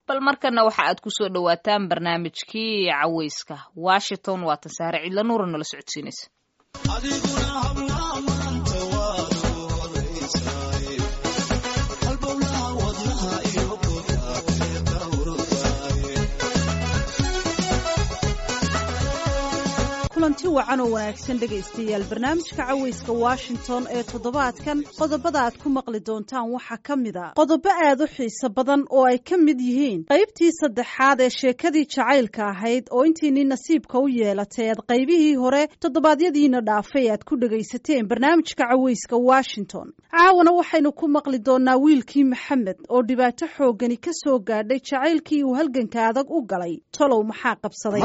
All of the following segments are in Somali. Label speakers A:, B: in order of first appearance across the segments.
A: bal markana waxa aad ku soo dhowaataan barnaamijkii caweyska washington waa tansaare cidla nuura nala socodsiinaysa
B: kulanti wacan oo wanaagsan dhegaystayaal barnaamijka caweyska washington ee toddobaadkan qodobada aad ku maqli doontaan waxaa ka mid a qodobo aad u xiiso badan oo ay ka mid yihiin qaybtii saddexaad ee sheekadii jacaylka ahayd oo intiinii nasiibka u yeelatay aad qaybihii hore toddobaadyadiina dhaafay aad ku dhegaysateen barnaamijka caweyska washington caawana waxaynu ku maqli doonaa wiilkii maxamed oo dhibaato xooggani ka soo gaadhay jacaylkii uu halganka adag u galay tolow maxaa qabsaday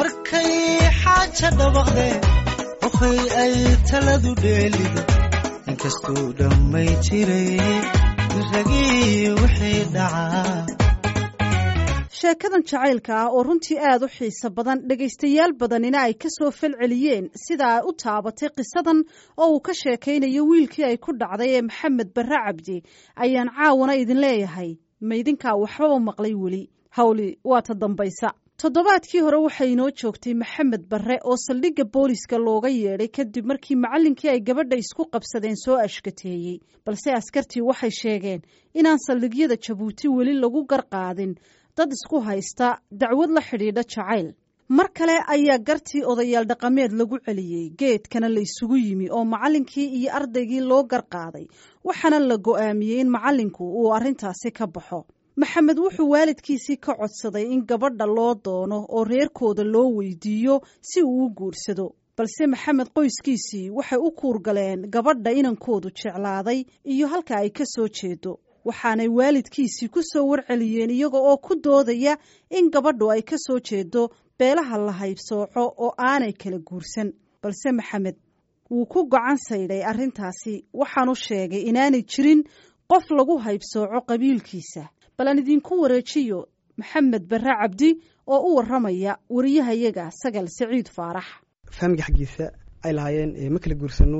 C: qofay ay taladu dheelido inkastuu dhammay jiray ragii wixii dhacaa
B: sheekadan jacaylka ah oo runtii aad u xiiso badan dhegaystayaal badanina ay ka soo falceliyeen sida ay u taabatay qisadan oo uu ka sheekaynayo wiilkii ay ku dhacday ee maxamed barre cabdi ayaan caawana idin leeyahay maydinkaa waxbaba maqlay weli hawli waa ta dambaysa toddobaadkii hore waxay inoo joogtay maxamed barre oo saldhigga booliska looga yeedhay kadib markii macallinkii ay gabadha isku qabsadeen soo ashkateeyey balse askartii waxay sheegeen inaan saldhigyada jabuuti weli lagu garqaadin dad isku haysta dacwad la xidhiidha jacayl mar kale ayaa gartii odayaal dhaqameed lagu celiyey geedkana la isugu yimi oo macallinkii iyo ardaygii loo garqaaday waxaana la go'aamiyey in macallinku uu arrintaasi ka baxo maxamed wuxuu waalidkiisii ka codsaday in gabadha loo doono oo reerkooda loo weydiiyo si uu u guursado balse maxamed qoyskiisii waxay u kuurgaleen gabadha inankoodu jeclaaday iyo halka ay ka soo jeedo waxaanay waalidkiisii ku soo warceliyeen iyaga oo ku doodaya in gabadhu ay ka soo jeedo beelaha la haybsooco oo aanay kala guursan balse maxamed wuu ku gacan saydhay arrintaasi waxaanu sheegay inaanay jirin qof lagu haybsooco qabiilkiisa bal aan idinku wareejiyo maxamed barre cabdi oo u warramaya wariyahayaga sagal saciid faarax
D: faamiga xaggiisa ay lahaayeen ma kala guursano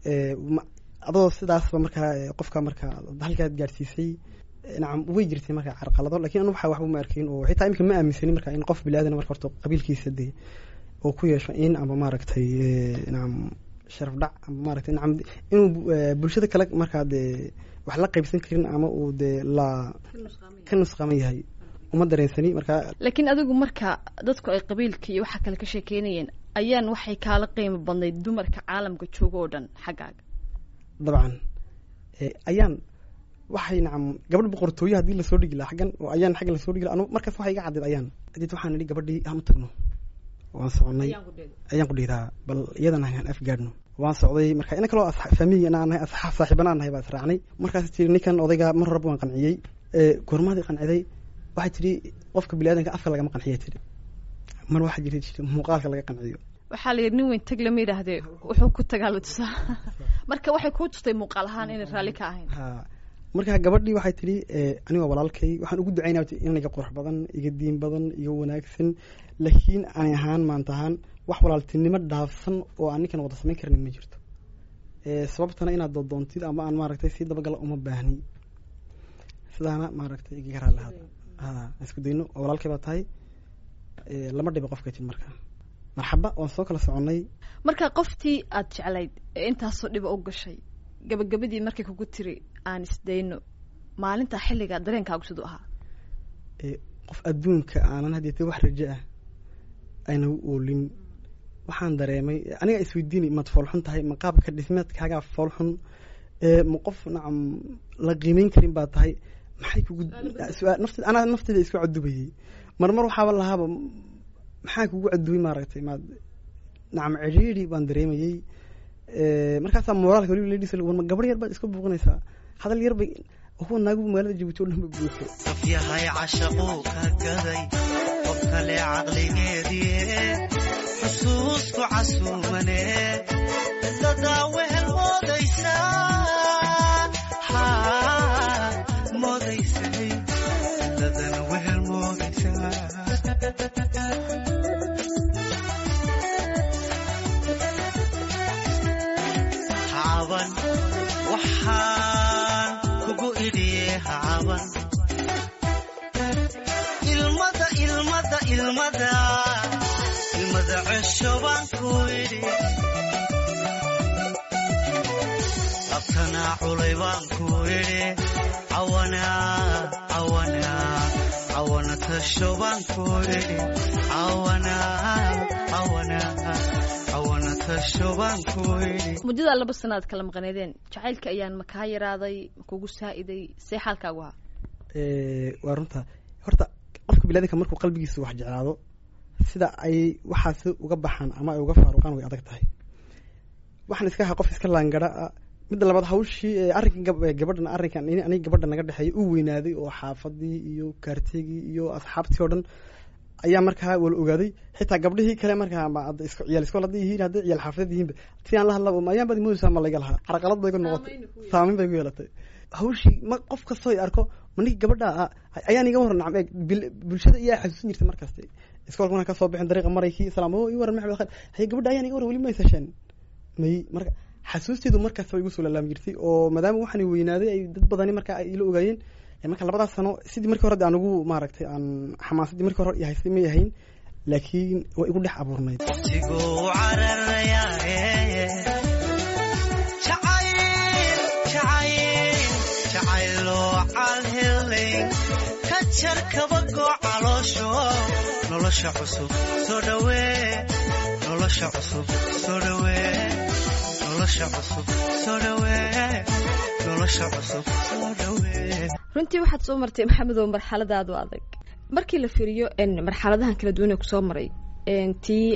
D: adoo sidaasba markaa qofka markaa halkaad gaadhsiisay nacam way jirtay markaa carqalado lakin anu waxa waxba ma arkin oo xitaa iminka ma aaminsani marka in qof bili-aadan marka horta qabiilkiisa dee oo ku yeesho in ama maaragtay nacam sharaf dhac ama maaragtay nacam inuu bulshada kale markaa dee wax la qaybsan karin ama uu dee la ka nusqaaman yahay uma dareensani markaa
E: laakiin adigu marka dadku ay qabiilka iyo waxa kale ka sheekeynayeen ayaan waxay kaala qiimo badnayd dumarka caalamka jooga oo dhan xaggaaga
D: dabcan ayaan waxay nacam gabadh boqortooye haddii lasoo dhigi laha xaggan oo ayaan xaggan lasoo dhigi laha anu markaas waxay iga caddeed ayaan kadib waxaan idhi gabadhii aan u tagno waan soconay ayaan ku dhiiraa bal iyadan aan afgaadhno waan socday marka ina kaloo faamiyi aan nahay asxaab saaxiibana aan nahay baa israacnay markaas tiri ninkan odayga mar horeba waan qanciyey goormaadii qanciday waxay tidhi qofka biniaadanka afka lagama qanciya tidhi mar waxaa jirta jirta muuqaalka laga qanciyo
E: waxaa la yidhi nin weyn tag lama yidhaahdee wuxuu ku tagaa la tusaa marka waxay kuu tustay muuqaal ahaan inay raalli ka ahayn
D: ha marka gabadhii waxay tidhi anigoo walaalkay waxaan ugu ducaynaya inayga qurux badan iga diin badan iga wanaagsan laakiin ani ahaan maanta ahaan wax walaaltinimo dhaafsan oo aan ninkan wada samayn karnin ma jirto sababtana inaad dooddoontid ama aan maaragtay sii dabagala uma baahni sidaana maaragtay igaga raali lahaad ha isku dayno oo walaalkay baa tahay lama dhiba qofka tid marka marxaba waan soo kala soconnay
E: marka qoftii aad jeclayd ee intaasoo dhiba u gashay gabagabadii markay kugu tiri aan isdayno maalintaa xilligaa dareenkaagu siduu ahaa
D: qof adduunka aanan hadeete wax rajo ah ayna u oolin waxaan dareemay anigaa isweydiinay maad foolxun tahay ma qaabka dhismeedkaagaa foolxun ma qof nacam la qiimeyn karin baa tahay maxay kugu nafteed anaa nafteeda isku cadubayey marmar waxaaba lahaaba maxaa kugu cadubay maaragtay maad nacam cidhiidhi baan dareemayey markaasaa moraalka waliba ladiis warma gabar yar baad iska buuqinaysaa hadal yar bay kuwa naagu magaalada jabuuti oo dhan ba buuxo
C: qof yahay cashaquu ka gaday qof kale caqligeedii xusuusku casuumane dadaa wehel moodaysaa moodaysay dadana wehel moodaysaa hacaban waxaan kugu idhiye hacaban ilmada ilmada cesho baan ku idhi abtanaa culay baan ku idhi cawana cawana cawana tasho baan ku idhi cawana cawana cawana tasho baan ku idhi
E: muddadaa laba sana aad kala maqaneedeen jacaylka ayaan ma kaa yaraaday ma kugu saa'iday see xaalkaagu ahaa
D: Eh, waa runta horta qofka biniadanka markuu qalbigiisa wax jeclaado sida ay waxaas uga baxaan ama ay uga faaruqaan way adag tahay waxaan iska ahaa qof iska laangara ah midda labaad hawshii eh, arrinkan gab- eh, gabadhan arrinkan in aniga gabadha naga dhexeeya u weynaaday oo xaafadii iyo kaartigii iyo asxaabtii oo dhan ayaa markaa wala ogaaday xitaa gabdhihii kale markaa ma hadda iska ciyaal iskool hadday yihiin hadday ciyaal xaafadad yihiinba si aan la hadlaba ma ayaan baad moodaysaa ma laga lahaa carqalad bay ku noqotay saameyn bay ku yeelatay hawshii ma qof kastoo i arko ma ninka gabadha ah ayaan iga waran nacam eeg bil- bulshada iyaa xasuusin jirtay markaste iskoolka markaan kasoo bixin dariiqa maraykii salaam o i waran maxmed khayr haye gabadha ayaan iga waran weli ma isasheen may marka xasuusteedu markaas way igu soo laalaami jirtay oo maadaama waxaan weynaaday ay dad badani markaa ay ila ogaayeen ee marka labadaas sano sidii markii hore de aan ugu maaragtay aan xamaasadii markii hore ihaystay may ahayn laakiin waa igu dhex abuurnayd
C: waqtiguu cararayaaye jacayl jacayl jacayloo calhelay ka jar kabagoo caloosho nolosha cusub soo dhawee nolosha cusub soo dhawee nolosha cusub soo dhawee nolosha cusub soo dhawee
E: runtii waxaad soo martay maxamedow marxaladaadu adag markii la fiiriyo n marxaladahan kala duwan ee kusoo maray n tii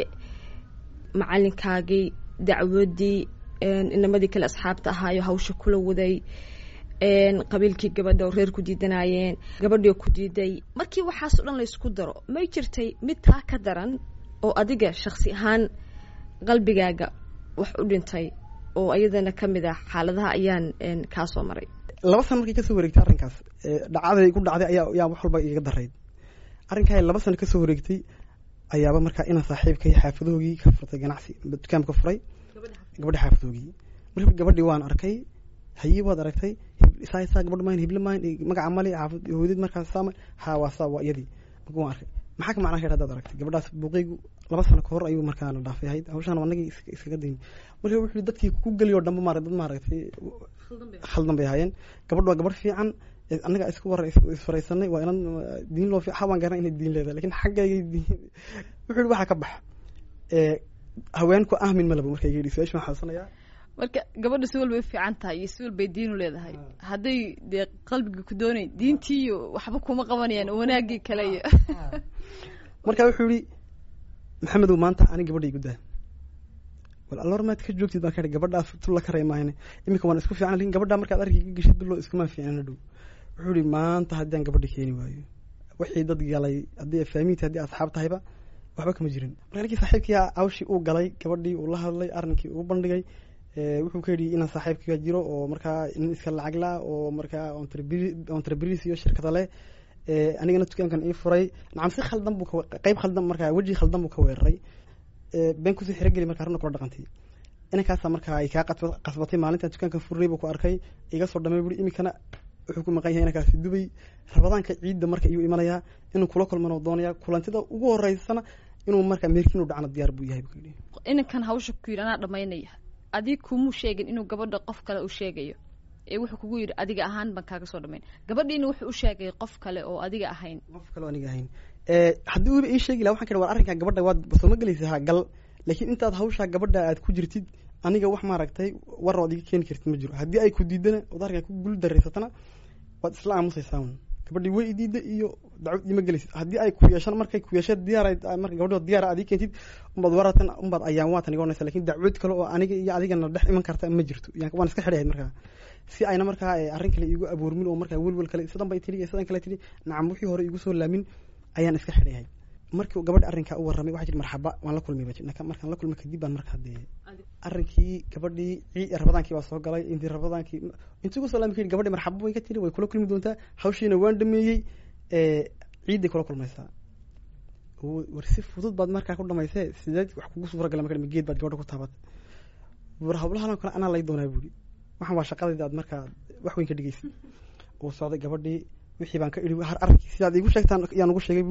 E: macalinkaagii dacwadii n inamadii kale asxaabta ahaayo hawsha kula waday n qabiilkii gabadha oo reer ku diidanayeen gabadhii ku diiday markii waxaas o dhan laysku daro may jirtay mid taa ka daran oo adiga shaksi ahaan qalbigaaga wax u dhintay oo ayadana ka mid ah xaaladaha ayaan n kaa soo maray
D: laba sano markay kasoo wareegtay arrinkaas ee dhacdaday ku dhacday ayaa ayaa wax walba iga darayd arrinkaa laba sano kasoo wareegtay ayaaba markaa inaan saaxiibkay xaafadoogii ka furtay ganacsi dukaanka ka furay gabadha xaafadoogii marka gabadhii waan arkay hayii waad aragtay hib- isaa isaa gabadh mayn hible mayn eh, magaca male xaafad hooyadid markaas saama ha waa saa waa iyadii marka waan arkay maxaa ka macnaa ka hadaad aragtay gabadhaas buuqaygu laba sano kahor ayuu markaa la dhaafay ahayd hawshaan anagii is- iskaga dayn marka wuxuu yihi dadkii ku geliyo dhanba maara dad maaragtay khaldan bay ahaayeen gabadh waa gabadh fiican ee annaga isku war isfaraysanay waa inan uh, diin loo fi waan garan inay diin leedahay lakin xaggayga diin wuxuu yihi waxaa ka bax ee haweenku ahmin malabo marka iga yidhi su-aasha waxaan xasuusanayaa
E: marka gabadha si walbay u fiican tahay iyo si walbay diinu leedahay hadday dee qalbiga ku doonayn diintii iyo waxba kuma qabanayaan wanaagii kale iyo
D: marka wuxuu yihi maxamedow maanta ani gabadha igu daa wal alloor maad ka joogtid baan ka idhi gabadhaas tulla ka reemaahne iminka waan isku fiican lakin gabadha markaad arkiga geshid bilo iskuma fiicnana dhow wuxuu yihi maanta haddii aan gabadha keeni waayo wixii dad galay haddii faamiinti haddii asxaab tahayba waxba kama jirin marka ninkii saaxiibkii awshii uu galay gabadhii uu la hadlay arrinkii uu bandhigay ee, wuxuu ka yidhi inaan saaxiibkiga jiro oo markaa nin iska lacag la oo markaa entreprise iyo shirkada leh ee, anigana dukaankan ii furay nacam si khaldan buu ka- qayb khaldan markaa weji khaldan buu ka weeraray ee, been kusii xirogeli markaa runa kula dhaqantay inankaasaa markaa ay kaa qasba- qasbatay maalintan dukaankan furay buu ku arkay iga soo dhamay buri iminkana wuxuu ku maqan yahay inankaasi dubay rabadaanka ciidda marka iyuu imanayaa inuu kula kulmana doonaya kulantida ugu horeysana inuu markaa meerkin u dhacna diyaar buu yahay buu yidhi
E: inankan hawsha ku yidhi anaa dhamaynaya adig kumuu sheegin inuu gabadha qof kale u sheegayo ee wuxuu kugu yidhi adiga ahaan baan kaaga soo dhamayn gabadhiina wuxuu u sheegay qof kale oo adiga ahayn
D: qof kaloo aniga ahayn ee haddii uuba ii sheegi laha waxaan ka war arrinkaa gabadha waad soo ma gelaysa ha gal laakiin intaad hawshaa gabadha aad ku jirtid aniga wax maaragtay war ood iga keeni kartid ma jiro haddii ay ku diidana ood arrinkaa ku gul daraysatana waad isla aamusaysaa un gabadhii way idiida iyo dacwad ima gelaysid haddii ay ku yeeshaan markay ku yeesha diyaar marka gabadhood diyaar aad ii keentid umbaad waratan umbaad ayaan waatan iga onaysa lakin dacwad kale oo aniga iyo adigana dhex iman karta ma jirto yani waan iska xidhahayd markaa si ayna markaa eh, arrin kale iigu abuurmin oo markaa welwel kale sidan bay tidhi iyo sidan kale tidhi nacam wixii hore iigu soo laamin ayaan iska xidhayahay markii uu gabadha arrinkaa u warramay waxaa jiri marxaba waan la kulmay ba jirna markaan la kulmay kadib baan markaa dee arrinkii gabadhii cii rabadaankii baa soo galay intii rabadaankii intii ugu soo laami kayidhi gabadhi marxaba way ka tiri way kula kulmi doontaa hawshiina waan dhameeyey ee ciidday kula kulmaysaa w- war si fudud baad markaa ku dhamaysee sideed wax kugu suura gala marka geed baad gabadha ku taabatay war hawlahan kale anaa lay doonaa buuri waxaan waa shaqadayda aad markaa wax weyn ka dhigaysid uu socday gabadhii wixii baan ka idhi har arrinkii sidaad iigu sheegtaan yaan ugu sheegay buuri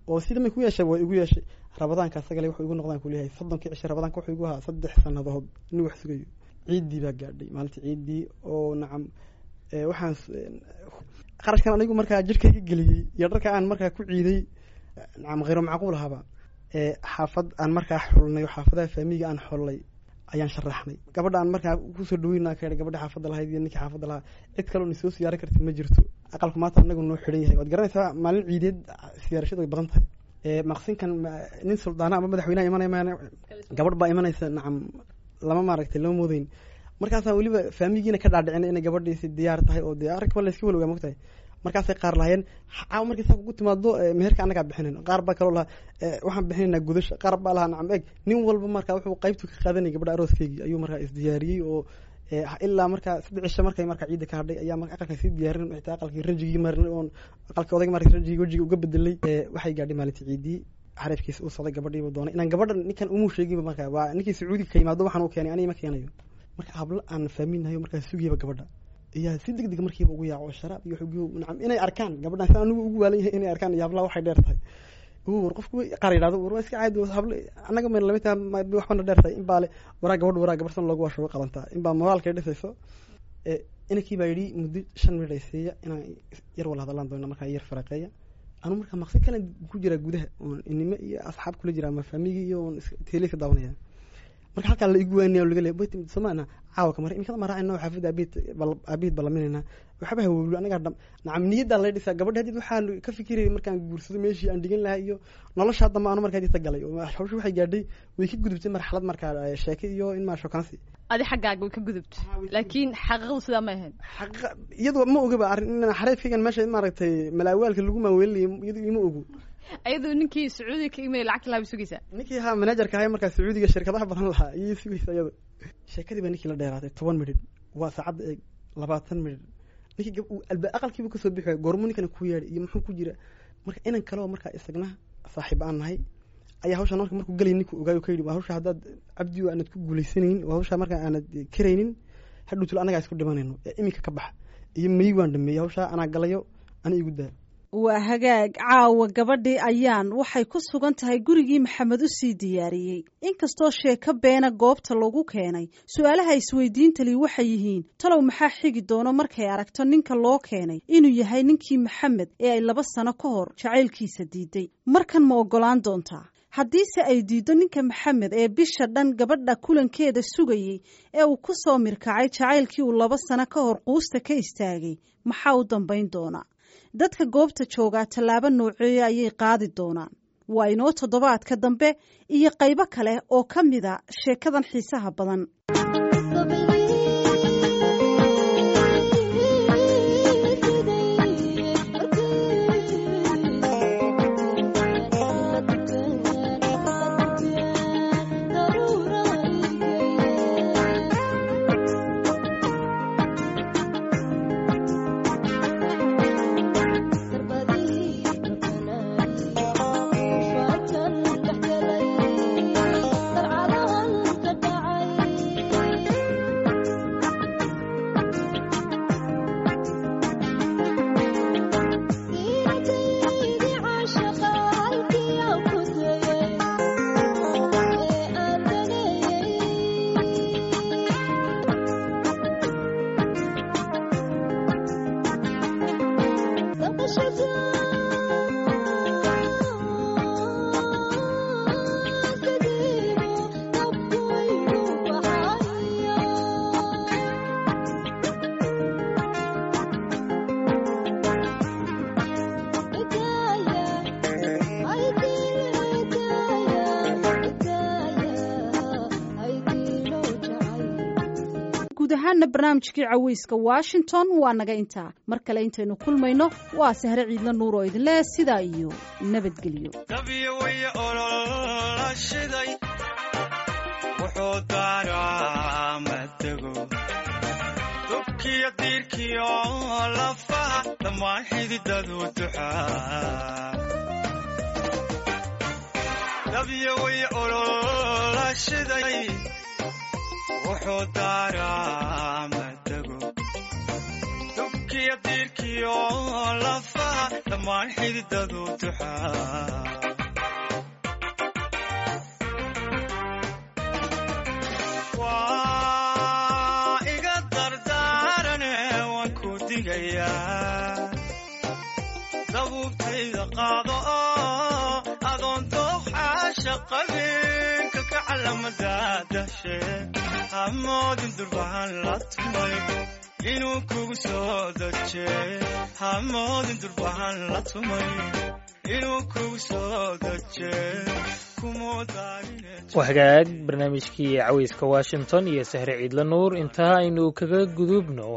D: oo sida may ku yeeshay way igu yeeshay rabadaanka asagale wuxuu igu noqdaan kuleeyahay soddonkii cishe rabadaanka wuxuu igu ahaa saddex sannadood nin wax sugayo ciiddii baa gaadhay maalinta ciiddii oo nacam ee, waxaan s- een, qarashkan anigu markaa jirkayga geliyey iyo dharka aan markaa ku ciiday nacam khayro macquul ahaba ee xaafad aan markaa xulnay oo xaafadaha faamiga aan xollay ayaan sharaxnay gabadha aan markaa kusoo dhaweynaa ka gabadha xaafadda lahayd iyo ninkii xaafadda lahaa cid kaloo na soo siyaaran karta ma jirto aqalku maanta anagu noo xidhan yahay waad garanaysaa maalin ciideed siyaarashadu way badan tahay ee maqsinkan ma- nin suldaana ama madaxweynaha imanaya maana gabadh baa imanaysa nacam lama maaragtay lama moodeyn markaasaa weliba faamigiina ka dhaadhicina inay gabadhiisi diyaar tahay oo dee arrinka waa layska walowgaa mogtahay markaasay qaar lahayeen caawa markay saa kugu timaado ee, meherka annagaa bixinayn qaar baa kaloo lahaa ee, waxaan bixinaynaa gudasha qaar baa lahaa nacam eeg nin walba markaa wuxuu qaybtu ka qaadanayay gabadha arooskeygii ayuu markaa isdiyaariyey oo ee, ilaa markaa saddex cisho markay markaa ciidda ka hadhay ayaa marka aqalka sii diyaarin xitaa aqalkii rajigii marinay oon aqalka odayga marka rajigii wejiga uga bedelay ee, waxay gaadhay maalintii ciidii xariifkiisa uu socday gabadhiibu doonay inaan gabadhan ninkan umuu sheeginba markaa waa ninkii sacuudiga ka yimaado waxaan u keenay aniga ma keenayo marka hablo aan faaminayo markaa sugiyaba gabadha iyaa si deg deg markiiba ugu yaaco sharaab iyo xugiyo nacam inay arkaan gabadhan si anigu ugu waalan yahay inay arkaan iyo hablaha waxay dheer tahay uu war qofku qaar yidhahdo war waa iska caadi oo hablo annaga mayna lamid tahay ma- waxbana dheer tahay in baa le waraa gabadh waraa gabar san loogu washo qabantaa in baa moraalkay dhisayso ee inankii baa yidhi muddo shan minut ay siiya inaan yar wala hadallaan doona markaa yar faraqeeya anu markaa maqsi kale ku jiraa gudaha oon inimo iyo asxaab kula jira ama faamigii iyo oon is- teeleyska daawanaya marka halkaa la igu waanaya oo laga leeya bayt somaana caawa kamar imikada ma raacayna xaafadda abiid abiid balaminayna waxba hawowlo anagaa dham nacam niyaddaa lay dhisaa gabadha hadid waxaan ka fikirayay markaan guursado meeshii aan dhigan lahaa iyo nolosha dambe aanu markaa dita galay oo hawsha waxay gaadhay way ka gudubtay marxalad markaa eh, sheeke iyo in maa shokaansi
F: adi xaggaaga way ka gudubto laakiin xaqiiqadu sidaa ma ahayn
D: xaqiiqa iyadoo ma ogaba arrin in xareefkaygan meesha maaragtay malaawaalka lagu maaweelinayo iyadoo ima ogo
F: ayadoo ninkii sacuudiga ka imay lacagta lahaa bay sugaysaa
D: ninkii ahaa manajerka ahay markaa sacuudiga shirkadaha badan lahaa ayay sugaysa iyada sheekadii baa ninkii la dheeraatay toban midhidh waa saacadda eeg labaatan midhidh ninkii gab- uu alba aqalkiibu kasoo bixi waaya goormuu ninkana ku yeedhay iyo muxuu ku jira marka inan kaleo markaa isagna saaxiib aan nahay ayaa hawshan marka markuu galay ninkuu ogaayo ka yidhi waa hawsha haddaad cabdi oo aanad ku guulaysanaynin waa hawsha markaa aanad karaynin hadhowtul annagaa isku dhimanayno ee iminka ka baxa iyo may waan dhameeyey hawshaa anaa galayo ana igu daa
B: waa hagaag caawa gabadhii ayaan waxay ku sugan tahay gurigii maxamed u sii diyaariyey inkastoo sheeko beena goobta lagu keenay su-aalaha isweydiintali waxay yihiin talow maxaa xigi doono markay aragto ninka loo keenay inuu yahay ninkii maxamed ee ay laba sano ka hor jacaylkiisa diiday markan ma oggolaan doontaa haddiise ay diiddo ninka maxamed ee bisha dhan gabadha kulankeeda sugayey ee uu ku soo mirkacay jacaylkii uu laba sano ka hor quusta ka istaagay maxaa u dambayn doonaa dadka goobta joogaa tallaabo nooceeya ayay qaadi doonaan waa inoo toddobaadka dambe iyo qaybo kale oo ka mida sheekadan xiisaha badan guud ahaana barnaamijkii caweyska washington waa naga intaa mar kale intaynu kulmayno waa sahre ciidla nuur oo idinleh sidaa iyo nabadgelyo
C: dabiyo way ololashiday wuxuu daaraa matego dubkiyo diirkiyo lafaha dhammaan xididadu duxaa dabiyo way ololashiday wuxuu daaraa matego dubkiyo diirkiyo lafaha dhammaan xididadu duxaa digayaa dabuubtayda qaado oo adoon dooxaasha qabin kaka calamada dashe hamoodin durbahan la tumay inuu kugu soo daje hamoodin durbahan la tumay inuu kugu soo daje
G: waa hagaag barnaamijkii caweyska washington iyo sahre ciidla nuur intaa aynu kaga gudubno